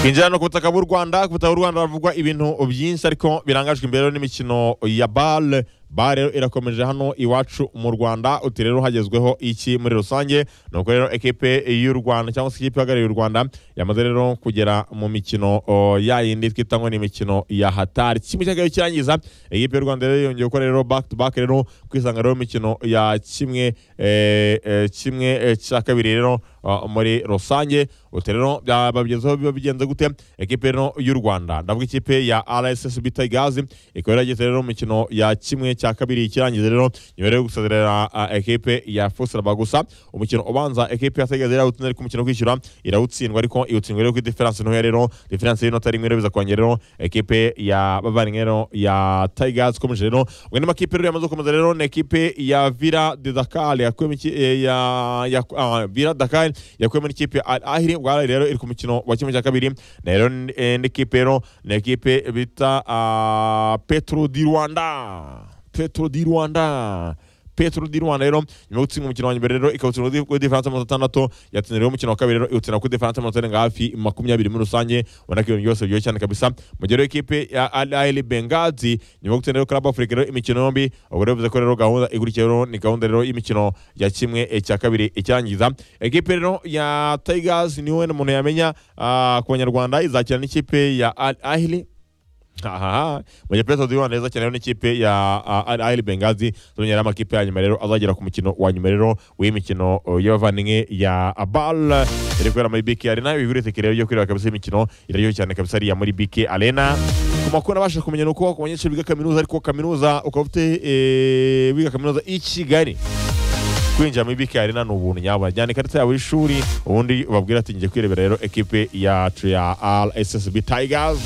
twinjira no ku butaka bw'u rwanda ku butaka bw'u rwanda havugwa ibintu byinshi ariko birangajwe imbere n'imikino ya bare bare rero irakomeje hano iwacu mu rwanda uti rero hagezweho iki muri rusange ni uko rero ekipe y'u rwanda cyangwa se ikipe ihagarariye u rwanda yamaze rero kugera mu mikino o, ya yindi twita ngo ni imikino ya hatari kimwe cyangwa kirangiza ekipe y'u rwanda rero yongeye gukora rero back to back rero kwisanga rero mu mikino ya kimwe eh, eh, kimwe eh, cya kabiri rero Uh, muri rusange uti rero byababyezeho biba bigenze gute ekipe rero y'u rwanda ndavuga ikipe ya rssb tigers ikaba yarageze rero mu mikino ya kimwe cya kabiri ikirangiza rero nyuma yo gusezerera uh, ekipe ya fusilaba gusa umukino ubanza ekipe ya tigers irawutsinda ariko umukino wo kwishyura irawutsindwa ariko iwutsindwa rero kuri diferanse ntoya rero diferanse y'inota rimwe rero biza kongera rero ekipe ya bavandimwe rero ya tigers ikomeje rero ubwo andi makipe rero yamaze gukomeza rero ni ekipe ya vira de dakar yakuyemo iki- eh, ya ya ah, vira dakar yakuyemo n'ikipe ya al ahiri ubwo Al Ahly rero iri ku mukino wa kimwe cya kabiri na rero n- eh, n'ikipe rero ni ekipe bita ah, petro di rwanda petro di rwanda petro di rwanda rero nyuma yo gutsinda umukino wa mbere rero ikawutsinda kuri diferanse mirongo itandatu yatsinda rero umukino wa kabiri rero iwutsinda kuri diferanse mirongo itandatu hafi makumyabiri muri rusange ubona ko ibintu byose biryoshye cyane kabisa mu gihe rero ekipe ya al ahli bengazi nyuma yo gutsinda rero club africa rero imikino yombi ubwo rero bivuze ko rero gahunda ikurikiye rero ni gahunda rero y'imikino ya kimwe eh, cya kabiri ikirangiza ekipe rero ya tigers niwe umuntu yamenya ah, ku banyarwanda izakina n'ikipe ya al ahli aha mu gihe Petro Diwan neza cyane n'ikipe ya uh, Al Ahly Benghazi zongera yari amakipe ya nyuma rero azagera ku mukino wa nyuma rero w'imikino uh, y'abavandimwe ya Abal iri kubera muri BK Arena bibirite kireba byo kureba kabisa imikino iraryoshye cyane kabisa ariya muri BK Arena ku makuru nabasha kumenya ni uko ku banyeshuri biga kaminuza ariko kaminuza ukaba ufite eh, wiga kaminuza i Kigali kwinjira muri BK Arena ni ubuntu nyabwo jyana ikarita yawe y'ishuri ubundi ubabwira ati ngiye kwirebera rero ekipe ya ya RSSB Tigers